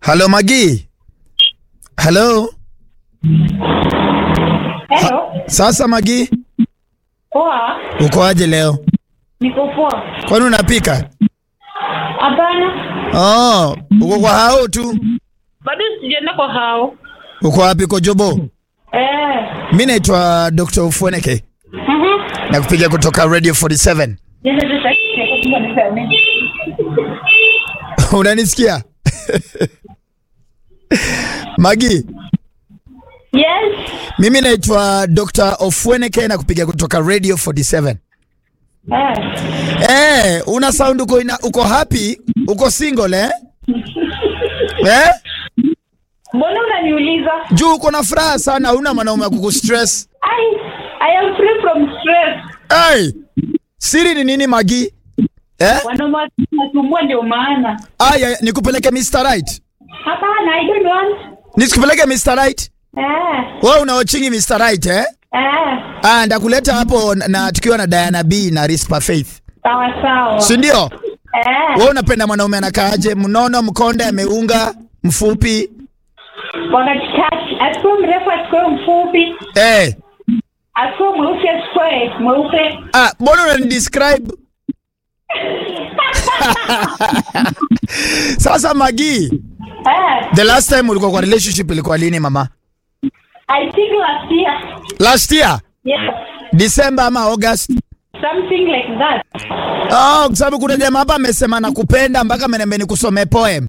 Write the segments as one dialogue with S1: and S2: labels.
S1: Halo Magi. Halo.
S2: Hello.
S1: Sasa Magi,
S2: Poa.
S1: uko aje leo?
S2: Niko poa.
S1: Kwani unapika?
S2: Hapana.
S1: Oh, uko kwa hao tu.
S2: Bado sijaenda kwa hao.
S1: Uko wapi kwa Jobo?
S2: Eh.
S1: Mimi naitwa Dr. Ufweneke.
S2: Mhm.
S1: Na kupiga kutoka Radio 47.
S2: Nenda tu sasa kwa niseme.
S1: Unanisikia? Magi,
S2: Yes.
S1: mimi naitwa Dr. Ofweneke na kupiga kutoka Radio 47.
S2: Eh.
S1: Eh, una sound uko ina, uko happy, uko single eh? Eh?
S2: Mbona unaniuliza?
S1: Juu uko na furaha sana, una mwanaume wa kukustress.
S2: I I am free from stress.
S1: Hey, siri ni nini Magi? Eh?
S2: Wanaume wanasumbua ndio maana.
S1: Aya, nikupeleke Mr. Right.
S2: Hapana, I don't want.
S1: Nisikupeleke Mr. Right?
S2: Eh.
S1: Wewe unaochingi Mr. Right eh?
S2: Eh.
S1: Ah, ndakuleta hapo na, na tukiwa na Diana B na Rispa Faith.
S2: Sawa sawa.
S1: Si ndio?
S2: Eh.
S1: Wewe unapenda mwanaume anakaaje? Mnono, mkonde, ameunga, mfupi?
S2: Wakati kati, asikuwe mrefu, asikuwe mfupi,
S1: Eh.
S2: asikuwe mweusi, asikuwe mweupe.
S1: Ah, mbona unani describe? Sasa Magi,
S2: Eh.
S1: the last time ulikuwa kwa relationship ilikuwa lini mama?
S2: I think last year.
S1: Last year?
S2: Yes.
S1: December ama August?
S2: Something like that.
S1: Oh, kwa sababu kuna jamaa hapa amesema nakupenda mpaka ameniambia nikusomee poem.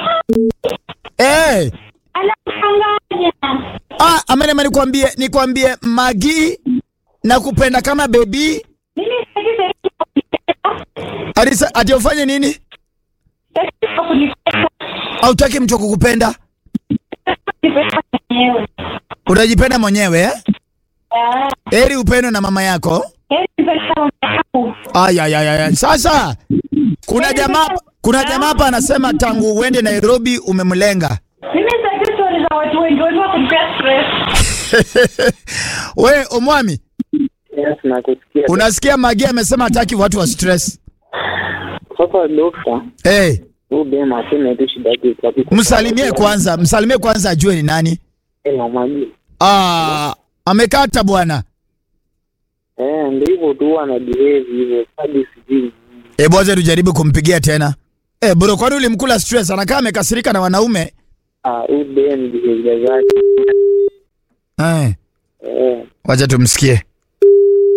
S1: Eh,
S2: Anachanganya.
S1: ah, ameniambia nikwambie nikwambie Magi nakupenda kama baby.
S2: Mimi sitaki
S1: Alisa ati ufanye nini?
S2: sitaki kunipenda
S1: Hautaki mtu wa kukupenda?
S2: kunipenda mwenyewe.
S1: Unajipenda mwenyewe eh?
S2: Ah,
S1: Heri upendo na mama yako.
S2: yeye nipenda mama yangu.
S1: Ay, ay, ay, ay. Sasa kuna jamaa kuna jamaa hapa anasema tangu uende Nairobi umemlenga.
S2: Mimi sitaki story za watu wengi wengi wa kunipea stress.
S1: We omwami,
S3: Yes, nakusikia.
S1: unasikia Magi amesema hataki watu wa stress.
S3: Sasa dokta,
S1: Hey,
S3: huyu dem aseme tu shida yake iko wapi?
S1: msalimie kwanza, msalimie kwanza ajue ni nani.
S3: Eh, mama G.
S1: Ah, amekata bwana.
S3: Eh, ndio hivyo tu ana behave hivyo. Hadi sijui.
S1: Eh, bwaza tujaribu kumpigia tena. Eh, bro, kwani ulimkula stress? Anakaa amekasirika na wanaume.
S3: Ah, huyu dem behavior zake.
S1: Eh,
S3: Eh,
S1: wacha tumsikie.